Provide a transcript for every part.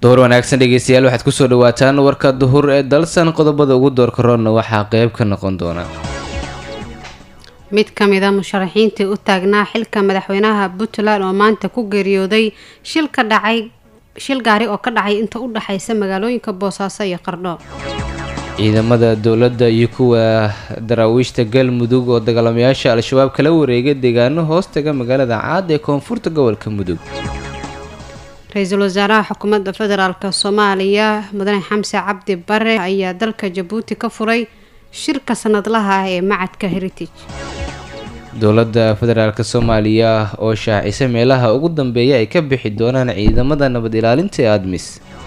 duhur wanaagsan dhegeystayaal waxaad kusoo dhawaataan warka duhur ee dalsan qodobada ugu doorka roonna waxaa qeyb ka noqon doona mid ka mid a musharaxiintii u taagnaa xilka madaxweynaha puntland oo maanta ku geeriyooday shil ka dhacay shil gaari oo ka dhacay inta u dhexaysa magaalooyinka boosaaso iyo qardho ciidamada dowladda iyo kuwa daraawiishta galmudug oo dagaalamayaasha al-shabaab kala wareegay deegaano hoostaga magaalada caad ee koonfurta gobolka mudug ra-iisul wasaaraha xukuumadda federaalk soomaaliya mudane xamse cabdi bare ayaa dalka jabuuti ka furay shirka sanadlaha ah ee macadka heritage dowladda federaalk soomaaliya oo shaacisa meelaha ugu dambeeya ay ka bixi doonaan ciidamada nabad ilaalinta ee admis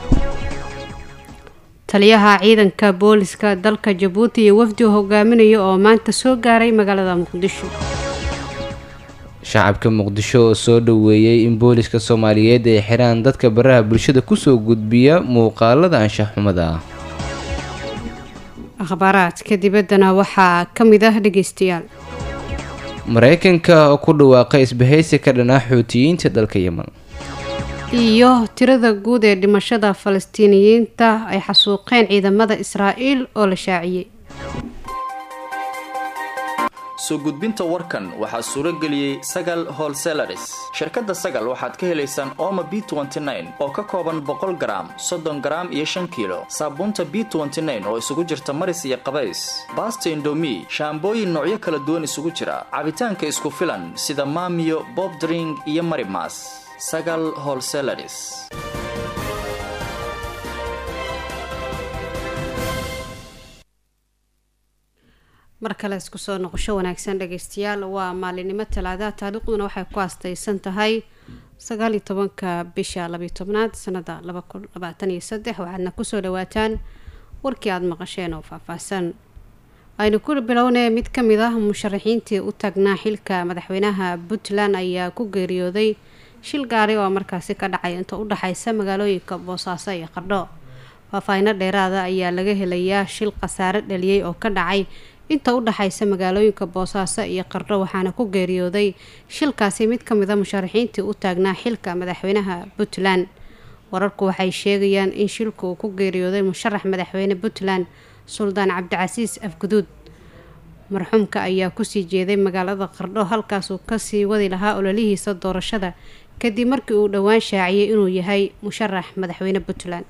taliyaha ciidanka booliska dalka jabuuti iyo wafdi u hogaaminaya oo maanta soo gaaray magaalada muqdisho shacabka muqdisho oo soo dhoweeyey in booliska soomaaliyeed ay xiraan dadka baraha bulshada kusoo gudbiya muuqaalada anshax xumada ah akhbaaraadka dibaddana waxaa ka mid ah dhegeystayaal mareykanka oo ku dhawaaqay isbahaysi ka dhanaa xuutiyiinta dalka yemen iyo tirada guud ee dhimashada falastiiniyiinta ay xasuuqeen ciidamada israa'iil oo la shaaciyey soo gudbinta warkan waxaa suuro geliyey sagal holselaris shirkadda sagal waxaad ka helaysaan oma b oo ka kooban boqol garaam soddon garaam iyo shan kiilo saabuunta b oo isugu jirta maris iyo qabays baasta indomi shaambooyin noocyo kala duwan isugu jira cabitaanka isku filan sida maamiyo bob dring iyo marimas sagal holselaris mar kale isku soo noqosho wanaagsan dhageystayaal waa maalinimo talaadaha taariikhduna waxay ku aastaysan tahay sagaaliyo tobanka bisha labiyo tobnaad sanada laba kun labaatan iyo saddex waxaadna kusoo dhawaataan warkii aada maqasheen oo faahfaahsan aynu ku bilownay mid ka mid ah musharaxiintii u taagnaa xilka madaxweynaha puntland ayaa ku geeriyooday shil gaari oo markaasi ka dhacay inta u dhexaysa magaalooyinka boosaaso iyo qardho faahfaahino dheeraada ayaa laga helayaa shil khasaare dhaliyey oo ka dhacay inta u dhexaysa magaalooyinka boosaaso iyo qardho waxaana ku geeriyooday shilkaasi mid ka mid a musharaxiintii u taagnaa xilka madaxweynaha puntland wararku waxay sheegayaan in shilku uu ku geeriyooday musharax madaxweyne puntland suldaan cabdicasiis afguduud marxuumka ayaa kusii jeeday magaalada qardho halkaasuu kasii wadi lahaa ololihiisa doorashada kadib markii uu dhowaan shaaciyey inuu yahay musharax madaxweyne puntland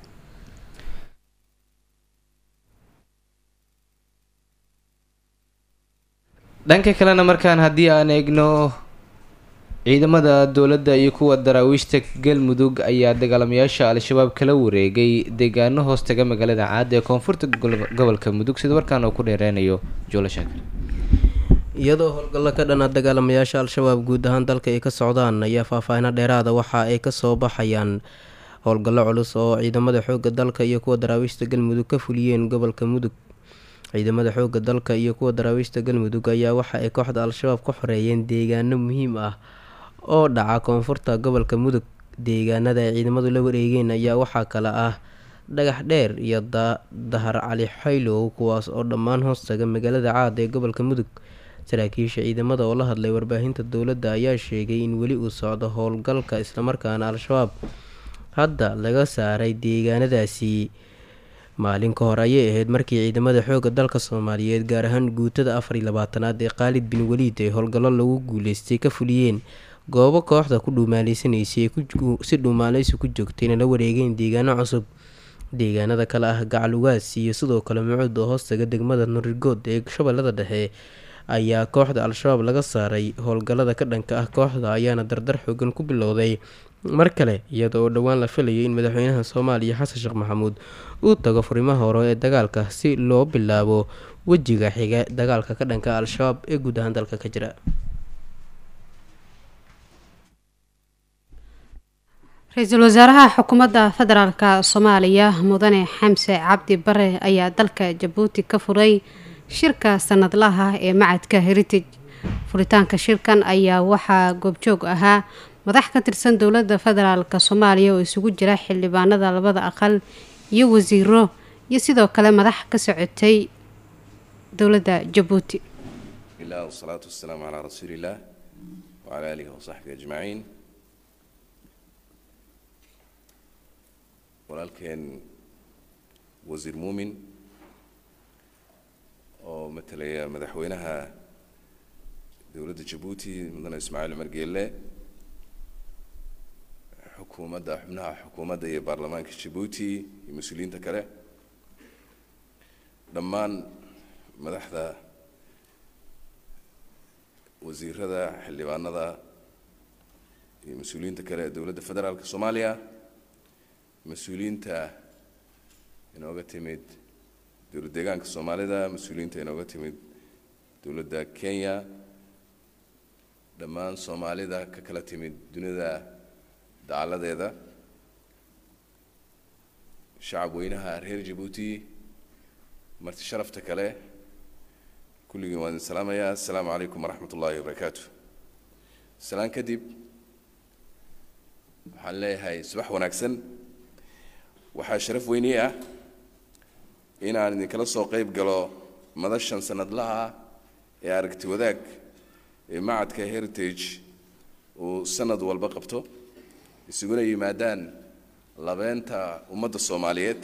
dhanka kalena markaan haddii aan eegno ciidamada dowladda iyo kuwa daraawiishta galmudug ayaa dagaalamayaasha al-shabaab kala wareegay deegaano hoostaga magaalada caad ee koonfurta gobolka mudug sida warkaan uu ku dheereynayo joolo shaakir iyadoo howlgallo ka dhana dagaalamayaasha al-shabaab guud ahaan dalka ay ka socdaan ayaa faahfaahino dheeraada waxa ay kasoo baxayaan howlgallo culus oo ciidamada xoogga dalka iyo kuwa daraawiishta galmudug ka fuliyeen gobolka mudug ciidamada xoogga dalka iyo kuwa daraawiishta galmudug ayaa waxa ay kooxda al-shabaab ka xoreeyeen deegaano muhiim ah oo dhaca koonfurta gobolka mudug deegaanada ay ciidamadu la wareegeen ayaa waxaa kale ah dhagax dheer iyo dahar cali xaylow kuwaas oo dhammaan hoostaga magaalada caad ee gobolka mudug saraakiisha ciidamada oo la hadlay warbaahinta dowladda ayaa sheegay in weli uu socdo howlgalka islamarkaana al-shabaab hadda laga saaray deegaanadaasi maalin ka hor ayay ahayd markii ciidamada xoogga dalka soomaaliyeed gaar ahaan guutada afar iyo labaatanaad ee khaalid bin waliid ay howlgallo lagu guuleystay ka fuliyeen goobo kooxda ku dhuumaaleysaneysay si dhuumaaleysi ku joogtayna la wareegeen deegaano cusub deegaanada kale ah gacalugaas iyo sidoo kale mucuud oo hoostaga degmada nurigood ee shabeellada dhexe ayaa kooxda al-shabaab laga saaray howlgallada ka dhanka ah kooxda ayaana dardar xoogan ku bilowday mar kale iyada oo dhowaan la filayay in madaxweynaha soomaaliya xasan sheekh maxamuud uu tago furimaha hore ee dagaalka si loo bilaabo wejiga xiga dagaalka ka dhanka al-shabaab ee guud ahaan dalka ka jira ra-iisul wasaaraha xukuumadda federaalk soomaaliya mudane xamse cabdi bare ayaa dalka jabuuti ka furay shirka sanadlaha ee macadka heritage furitaanka shirkan ayaa waxaa goobjoog ahaa madax ka tirsan dowladda federaalk soomaaliya oo isugu jira xildhibaanada labada aqal iyo wasiiro iyo sidoo kale madax ka socotay dowladda jabuuti الله والصلاة والسلام على رسول الله وعلى آله وصحبه أجمعين walaalkeen wasiir muumin oo matalaya madaxweynaha dowladda jabuuti mudane ismaaciil cumar geelle xukuumadda xubnaha xukuumadda iyo baarlamaanka jabuuti iyo mas-uuliyiinta kale dhammaan madaxda wasiirada xildhibaanada iyo mas-uuliyiinta kale ee dowladda federaalka soomaaliya mas-uuliyiinta inooga timid dowlad deegaanka soomaalida mas-uuliyiinta inooga timid dowladda kenya dhammaan soomaalida ka kala timid dunida dacaladeeda shacab weynaha reer jabuuti marti sharafta kale kulligiin waan idin salaamayaa assalaamu calaykum waraxmat ullaahi wabarakaatu salaan kadib waxaan leeyahay subax wanaagsan waxaa sharaf weynii ah inaan idinkala soo qeyb galo madashan sanadlaha ah ee aragti wadaag ee macadka heritage uu sanad walba qabto isuguna yimaadaan labeenta ummadda soomaaliyeed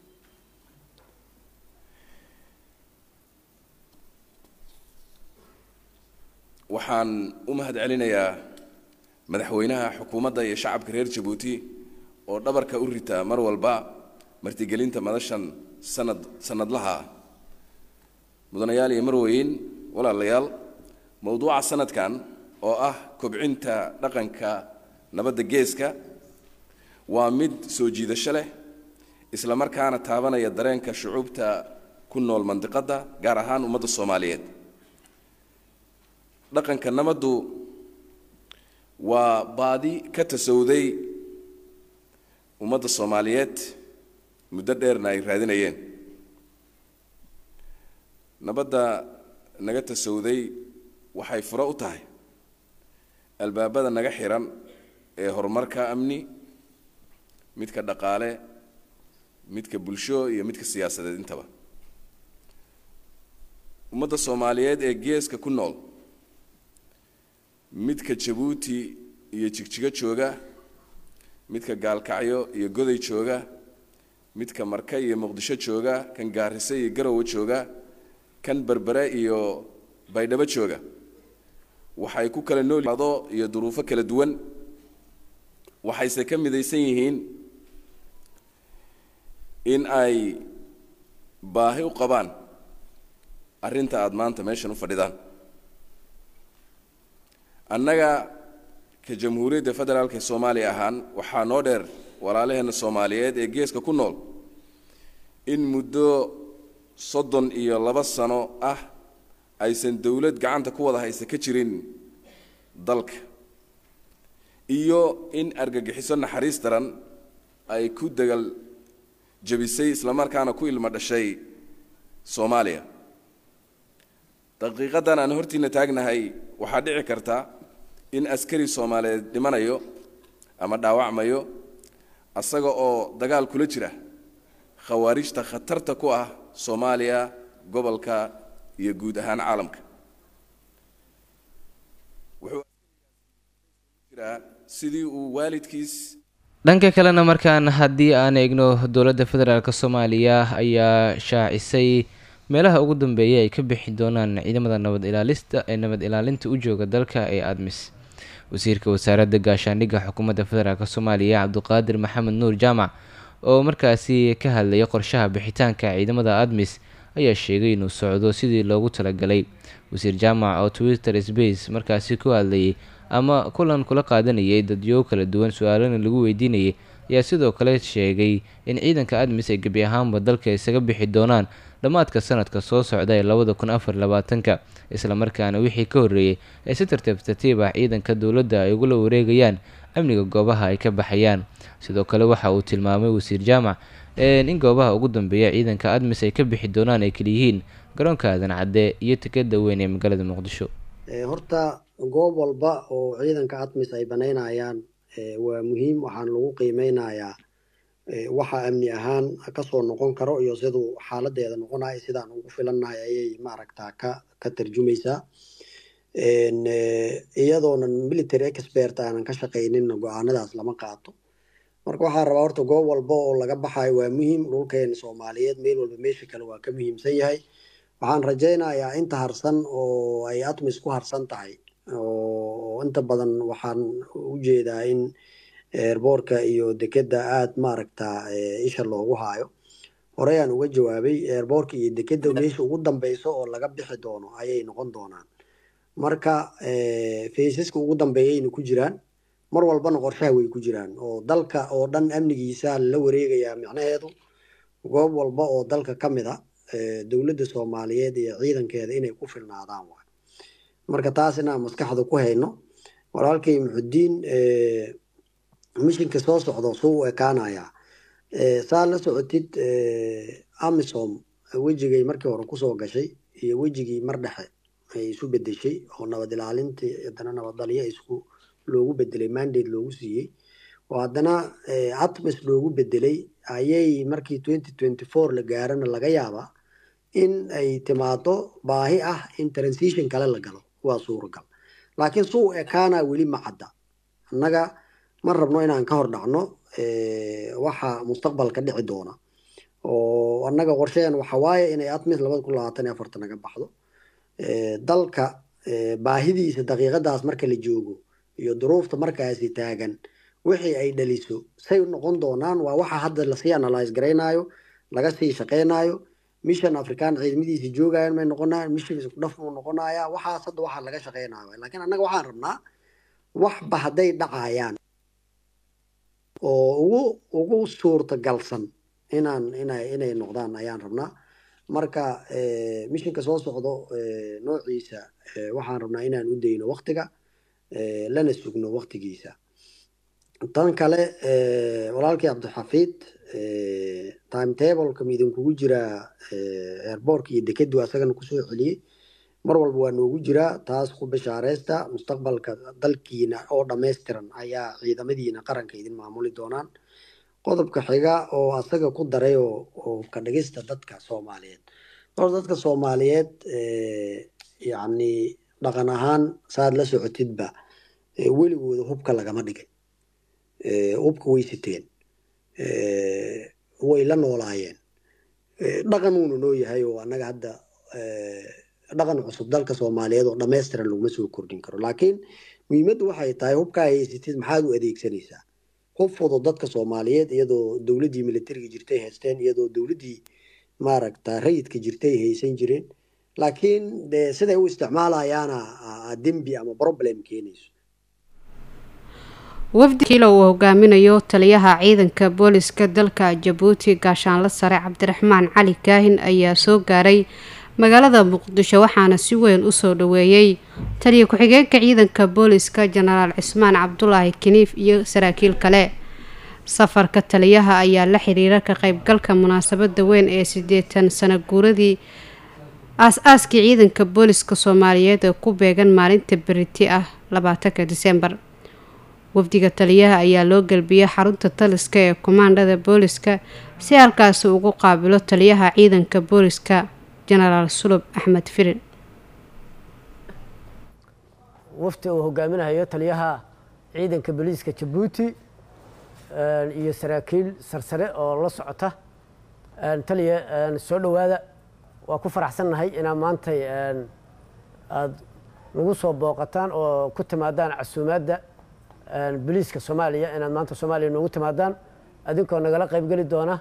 waxaan u mahad celinayaa madaxweynaha xukuumadda iyo shacabka reer jabuuti oo dhabarka u rita mar walba martigelinta madashan sanad sanadlaha ah mudanayaal iyo marweyn walaalayaal mowduuca sanadkan oo ah kobcinta dhaqanka nabadda geeska waa mid soo jiidasho leh isla markaana taabanaya dareenka shucuubta ku nool mandiqadda gaar ahaan ummadda soomaaliyeed dhaqanka nabaddu waa baadi ka tasowday ummadda soomaaliyeed muddo dheerna ay raadinayeen nabadda naga tasowday waxay furo u tahay albaabada naga xiran ee horumarka amni midka dhaqaale midka bulsho iyo midka siyaasadeed intaba ummadda soomaaliyeed ee geeska ku nool midka jabuuti iyo jigjigo jooga midka gaalkacyo iyo goday jooga midka marka iyo muqdisho jooga kan gaarise iyo garowe jooga kan berbere iyo baydhabo jooga waxay ku kala noolado iyo duruufo kala duwan waxayse ka midaysan yihiin in ay baahi u qabaan arrinta aada maanta meeshan u fadhidaan annaga ka jamhuuriyadda federaalka ee soomaaliya ahaan waxaa noo dheer walaalaheenna soomaaliyeed ee geeska ku nool in muddo soddon iyo laba sano ah aysan dowlad gacanta ku wada haysa ka jirin dalka iyo in argagixiso naxariis daran ay ku dagal jabisay islamarkaana ku ilmo dhashay soomaaliya daqiiqadan aan hortiina taagnahay waxaa dhici karta in askari soomaaliyeed dhimanayo ama dhaawacmayo asaga oo dagaal kula jira khawaarijta khatarta ku ah soomaaliya gobolka iyo guud ahaan caalamka wuxuu jiraa sidii uu waalidkiis dhanka kalena markaan haddii aan eegno dowladda federaalk soomaaliya ayaa shaacisay meelaha ugu dambeeya ay ka bixi doonaan ciidamada nabad ilaalista ee nabad ilaalinta u jooga dalka ee admis wasiirka wasaaradda gaashaandhigga xukuumadda federaalk soomaaliya cabduqaadir maxamed nuur jaamac oo markaasi ka hadlaya qorshaha bixitaanka ciidamada admis ayaa sheegay inuu socdo sidii loogu talagalay wasiir jaamac oo twitter space markaasi ku hadlayay ama kulan kula qaadanayay dadyo kala duwan su-aalana lagu weydiinayay ayaa sidoo kale sheegay in ciidanka admis ay gebi ahaanba dalka isaga bixi doonaan dhammaadka sanadka soo socda ee labada kun afar labaatanka islamarkaana wixii ka horreeyey ee si tartiib tartiib ah ciidanka dowladda ay ugula wareegayaan amniga goobaha ay ka baxayaan sidoo kale waxa uu tilmaamay wasiir jaamac in goobaha ugu dambeeya ciidanka admis ay ka bixi doonaan ay kaliyihiin garoonka aadan cadde iyo tikada weyn ee magaalada muqdisho horta goob walba oo ciidanka admis ay banaynayaan waa muhiim waxaan lagu qiimeynayaa waxa amni ahaan kasoo noqon karo iyo siduu xaaladeeda noqonayo sidaan ugu filannahay ayay maaragta ka ka tarjumaysaa iyadoonan military expert aanan ka shaqaynin go-aanadaas lama qaato marka waxaan rabaa horta goob walba oo laga baxayo waa muhiim dhulkeena soomaaliyeed meel walba meesha kale waa ka muhiimsan yahay waxaan rajaynayaa inta harsan oo ay atmis ku harsan tahay oo inta badan waxaan u jeedaa in eerboorka iyo dekeda aada maaragta isha loogu haayo horey aan uga jawaabay eerboorka iyo dekeda meesha ugu dambeyso oo laga bixi doono ayay noqon doonaan marka faysaska ugu dambeeyayna ku jiraan mar walbana qorshaha way ku jiraan oo dalka oo dhan amnigiisa la wareegayaa micnaheedu goob walba oo dalka ka mid a dowladda soomaaliyeed iyo ciidankeeda inay ku filnaadaan waay marka taas inaan maskaxda ku hayno walaalkay muxudiin mishinka soo socdo suu u ekaanayaa saa la socotid amisom wejigay markii hore kusoo gashay iyo wejigii mar dhexe ay isu bedeshay oo nabad ilaalintii haddana nabaddalyo isku loogu bedelay mandate loogu siiyey oo haddana atmis loogu bedelay ayay markii twenty twenty four la gaarana laga yaabaa in ay timaado baahi ah in transition kale la galo waa suuragal laakiin suu ekaana weli ma cadda annaga ma rabno inaan ka hor dhacno waxa mustaqbalka dhici doona oo annaga qorsheen waxa waaye inay atmis labada kun labaatan iyo afartan naga baxdo dalka baahidiisa daqiiqadaas marka la joogo iyo duruufta markaasi taagan wixii ay dhaliso say noqon doonaan waa waxa hadda lasii analyse garaynayo laga sii shaqeynayo mission african ciidamadiisa joogayan may noqonayaan mission isku dhaf muu noqonayaa waxaas hadda waxaa laga shaqeynayo laakiin annaga waxaan rabnaa waxba hadday dhacayaan oo ugu ugu suurtagalsan inaan inay inay noqdaan ayaan rabnaa marka mishinka soo socdo noociisa waxaan rabnaa inaan u dayno waktiga lana sugno waktigiisa tan kale walaalkii cabdixafiid timetableka midinkugu jiraa airboortka iyo dekedu asagana kusoo celiyey mar walba waa noogu jiraa taas ku bishaareysta mustaqbalka dalkiina oo dhammaystiran ayaa ciidamadiina qaranka idin maamuli doonaan qodobka xiga oo asaga ku daray oo ka dhigista dadka soomaaliyeed hor dadka soomaaliyeed yacni dhaqan ahaan saad la socotidba weligooda hubka lagama dhigay hubka way siteen way la noolaayeen dhaqan uuna noo yahay oo annaga hadda dhaqan cusub dalka soomaaliyeed oo dhammaystiran laguma soo kordhin karo laakiin muhiimaddu waxay tahay hubkaa haysatid maxaad u adeegsanaysaa hub fudud dadka soomaaliyeed iyadoo dowladdii militariga jirtay haysteen iyadoo dowladdii maaragta rayidka jirtay haysan jireen laakiin de siday u isticmaalayaana dembi ama problem keenayso wafdi kiilo uu hogaaminayo taliyaha ciidanka booliska dalka jabuuti gaashaanle sare cabdiraxmaan cali kaahin ayaa soo gaaray magaalada muqdisho waxaana si weyn usoo dhaweeyey taliya ku-xigeenka ciidanka booliska jenaraal cismaan cabdulaahi kiniif iyo saraakiil kale safarka taliyaha ayaa la xiriira ka qeybgalka munaasabada weyn ee sideetan sano guuradii aas-aaskii ciidanka booliska soomaaliyeed ee ku beegan maalinta beriti ah labaatanka disembar wafdiga taliyaha ayaa loo gelbiyey xarunta taliska ee kumaandhada booliska si halkaasi ugu qaabilo taliyaha ciidanka booliska jenaraal sulub axmed firin wafti uu hogaaminayo taliyaha ciidanka booliiska jabuuti iyo saraakiil sarsare oo la socota taliya soo dhowaada waa ku faraxsannahay inaa maantay aada nagu soo booqataan oo ku timaadaan casuumaadda booliiska soomaaliya inaad maanta soomaaliya noogu timaadaan adinkoo nagala qaybgeli doona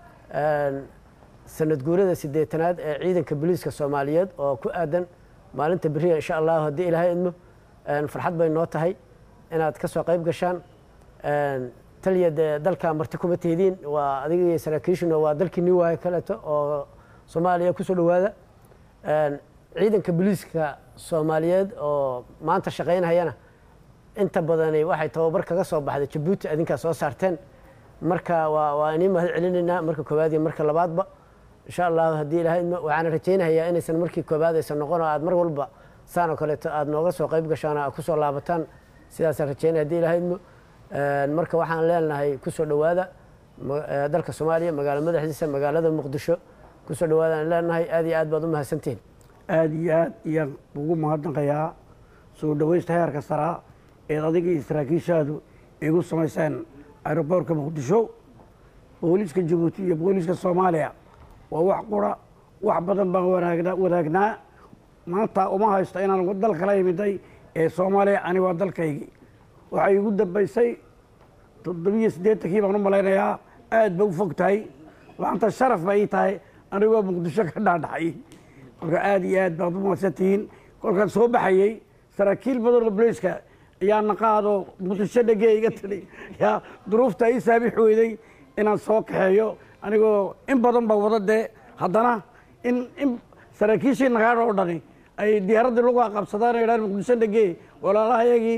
sanad guurada sideetanaad ee ciidanka booliiska soomaaliyeed oo ku aadan maalinta beriya insha allahu haddii ilaahay idmo farxad bay noo tahay inaad ka soo qayb gashaan taliya dee dalka marti kuma teediin waa adiga iyo saraakiishuna waa dalkii new waayo kaleeto oo soomaaliya kusoo dhowaada ciidanka booliiska soomaaliyeed oo maanta shaqaynayana inta badani waxay tababar kaga soo baxday jabuuti adinkaa soo saarteen marka waa waa inii mahad celinaynaa marka koowaad iyo marka labaadba insha allahu haddii ilahay idmo waxaana rajaynayaa inaysan markii koowaad aysan noqon oo aad mar walba saan oo kaleeto aada nooga soo qayb gashaan oo aad kusoo laabataan sidaasaan rajaynaya hadii ilahay idmo marka waxaan leenahay kusoo dhowaada dalka soomaaliya magaalo madaxdiisa magaalada muqdisho kusoo dhawaadaan leenahay aad iyo aad baad u mahadsantihin aada iyo aad iyaan ugu mahadnaqayaa soo dhawaysta heerka saraa eed adiga iyo saraakiishaadu igu samayseen aeroboortka muqdisho booliiska jabuuti iyo booliiska soomaaliya waa wax qura wax badan baan wanaagna wadaagnaa maanta uma haysto inaan dal kala imiday ee soomaaliya ani waa dalkaygii waxay igu dambaysay toddobiyo siddeetankii baan u malaynayaa aad ba u fog tahay maanta sharaf ba ii tahay anigoo muqdisho ka dhaadhacay marka aad iyo aad baad u mahadsan tihiin kolkaan soo baxayey saraakiil badan oo booliiska ayaa naqaadoo muqdisho dhegee iga tidhi yaa duruufta ii saamix weyday inaan soo kaxeeyo anigoo in badan ba wada dee haddana in in saraakiishii nagaadha oo dhani ay diyaaraddii lagu aqabsadaan ay idhahaan muqdisho dhegee walaalahayagii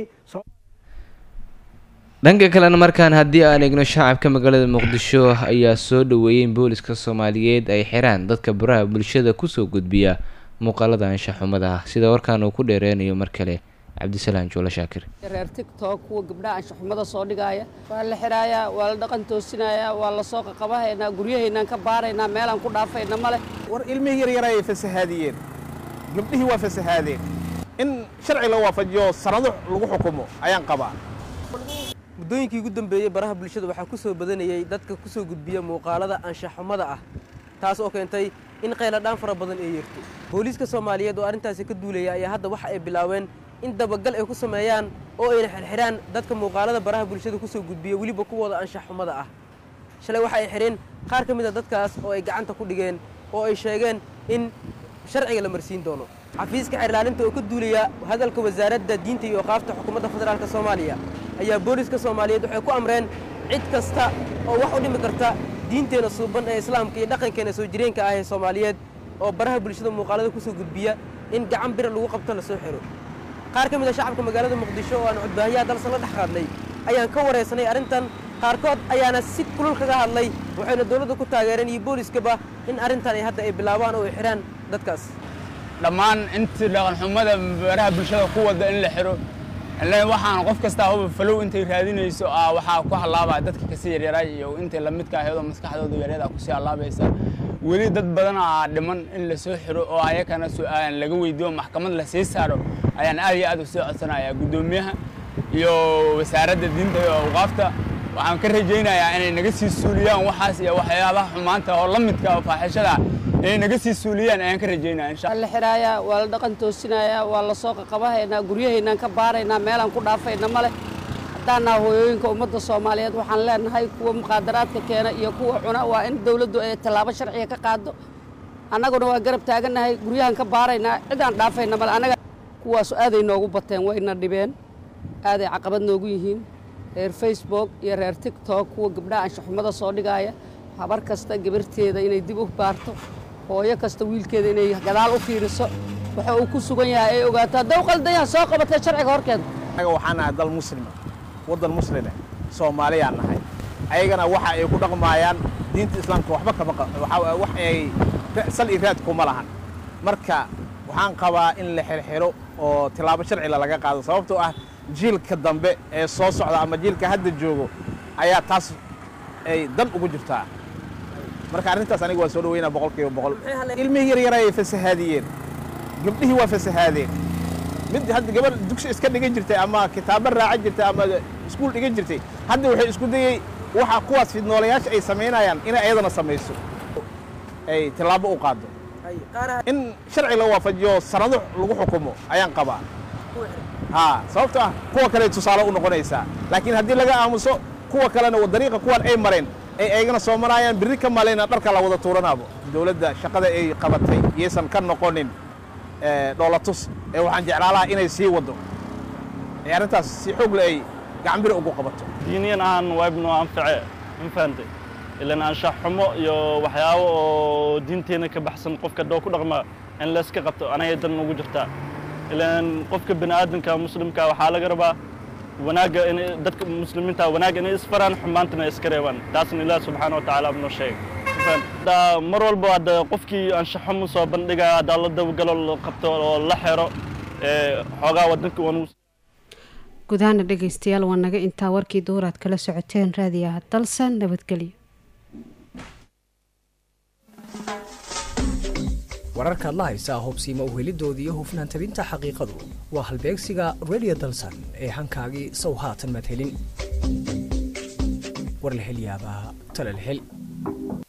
dhanka kalena markaan haddii aan eegno shacabka magaalada muqdisho ayaa soo dhaweeyey in booliska soomaaliyeed ay xiraan dadka baraha bulshada kusoo gudbiya muuqaalada anshaxumada ah sida warkaan uu ku dheereynayo mar kale cabdisalaam juulo shaakir reer tigtok kuwa gabdhaha anshaxumada soo dhigaaya waa la xidhaayaa waa la dhaqan toosinayaa waa la soo qaqabahaynaa guryahaynaan ka baaraynaa meelaan ku dhaafayna male war ilmihii yaryar ayay fasahaadiyeen gabdhihii waa fasahaadeen in sharci la waafajiyo sanado lagu xukumo ayaan qabaa muddooyinkii ugu dambeeyey baraha bulshada waxaa ku soo badanayey dadka ku soo gudbiya muuqaalada anshaxumada ah taas oo keentay in qayladhaan fara badan ay yeerto booliiska soomaaliyeed oo arrintaasi ka duulaya ayaa hadda waxa ay bilaabeen in dabagal ay ku sameeyaan oo ayna xirxidhaan dadka muuqaalada baraha bulshada ku soo gudbiya weliba kuwooda anshaxumada ah shalay waxa ay xidheen qaar ka mid a dadkaas oo ay gacanta ku dhigeen oo ay sheegeen in sharciga la marsiin doono xafiiska xeerlaalinta oo ka duulaya hadalka wasaaradda diinta iyo qaafta xukuumadda federaalk soomaaliya ayaa booliiska soomaaliyeed waxay ku amreen cid kasta oo wax u dhimi karta diinteenna suuban ee islaamka iyo dhaqankeena soo jireenka ah ee soomaaliyeed oo baraha bulshada muuqaalada ku soo gudbiya in gacan bira lagu qabto la soo xiro qaar ka mid a shacabka magaalada muqdisho oo aan cudbaahiyaha dalsan la dhex qaadnay ayaan ka waraysanay arrintan qaarkood ayaana si kulul kaga hadlay waxayna dowladda ku taageereen iyo booliiskaba in arrintan ay hadda ay bilaabaan oo ay xidhaan dadkaas dhammaan intii dhaqanxumada baraha bulshada ku wada in la xiro ileen waxaan qof kastaa huba falow intay raadinayso ah waxaa ku hallaabaya dadka kasii yaryaray iyo intay lamidka ahaydoo maskaxdooda yaryada kusii hallaabaysa weli dad badan aa dhiman in la soo xiro oo ayakana su-aalan laga weydiiyo maxkamad la sii saaro ayaan aad iyo aad u soo codsanayaa guddoomiyaha iyo wasaaradda diinta iyo awqaafta waxaan ka rajaynayaa inay naga sii suuliyaan waxaas iyo waxyaabaha xumaanta oo la midka oo faaxishada inay naga sii suuliyaan ayaan ka rajaynaya insha waa la xidhaayaa waa la dhaqan toosinayaa waa la soo qaqabahaynaa guryahaynaan ka baaraynaa meelaan ku dhaafayna male haddaanaa hooyooyinka ummadda soomaaliyeed waxaan leenahay kuwa muqaadaraadka keena iyo kuwa cuna waa in dawladdu ay tallaabo sharciga ka qaado annaguna waa garab taagannahay guryahan ka baaraynaa cidaan dhaafayna male annaga kuwaasu aaday noogu bateen wayna dhibeen aaday caqabad noogu yihiin reer facebook iyo reer tigtok kuwa gabdhaha anshaxumada soo dhigaaya habar kasta gabarteeda inay dib u baarto hooyo kasta wiilkeeda inay gadaal u fiiriso waxa uu ku sugan yahay ay ogaato haddaw qaldayaha soo qabatay sharciga horkeeda anaga waxaan nahay dal muslima waddan muslime soomaaliyaan nahay ayagana waxa ay ku dhaqmaayaan diinta islaamka waxba kama wax ay sal iyo raad kuma lahan marka waxaan qabaa in la xirxiro oo tilaabo sharcila laga qaado sababtoo ah jiilka dambe ee soo socda ama jiilka hadda joogo ayaa taas ay dan ugu jirtaa marka arrintaas aniga waa soo dhaweynaa boqol kiiba boqol ilmihii yaryar ayay fasahaadiyeen gabdhihii waa fasahaadeen mid hadda gabadh dugsi iska dhigan jirtay ama kitaabo raacan jirtay ama iskuul dhigan jirtay hadda waxay isku dayey waxa kuwaas fidnoolayaasha ay samaynayaan inay ayadana samayso ay tillaabo u qaado in sharci la waafajiyo sanado lagu xukumo ayaan qabaa ha sababto ah kuwa kale tusaale u noqonaysaa laakiin haddii laga aamuso kuwa kalena dariiqa kuwan ay mareen ay ayagana soo marayaan birri ka malayna dharka la wada tuuranaabo dowladda shaqada ay qabatay yaysan ka noqonin dhoolatus ee waxaan jeclaalaha inay sii waddo ee arrintaas si xoog le ay gacanbiri ugu qabato diiniyan ahaan waa ibnu anface infante ilan anshax xumo iyo waxyaabo oo diinteena ka baxsan qofka doo ku dhaqma in layska qabto anagay dan ugu jirtaa ilan qofka bini aadamka muslimka waxaa laga rabaa wanaagga in dadka muslimiinta wanaagga inay isfaraan xumaantana iska reebaan taasna ilaah subxaana watacaala noo sheegay mar walba hadda qofkii anshaxumo soo bandhiga haddaa la dabagalo la qabto oo la xero xoogaa wadanka wanuu gudahaana dhegaystayaal waa naga intaa warkii duuraad kala socoteen raadiyaha dalsan nabadgelyo wararkaad la haysaa hubsiima uhelidoodii iyo hufnaan tabinta xaqiiqadu waa halbeegsiga radio dalsan ee hankaagii sow haatan maad helin war la hel yaabaa tala la hel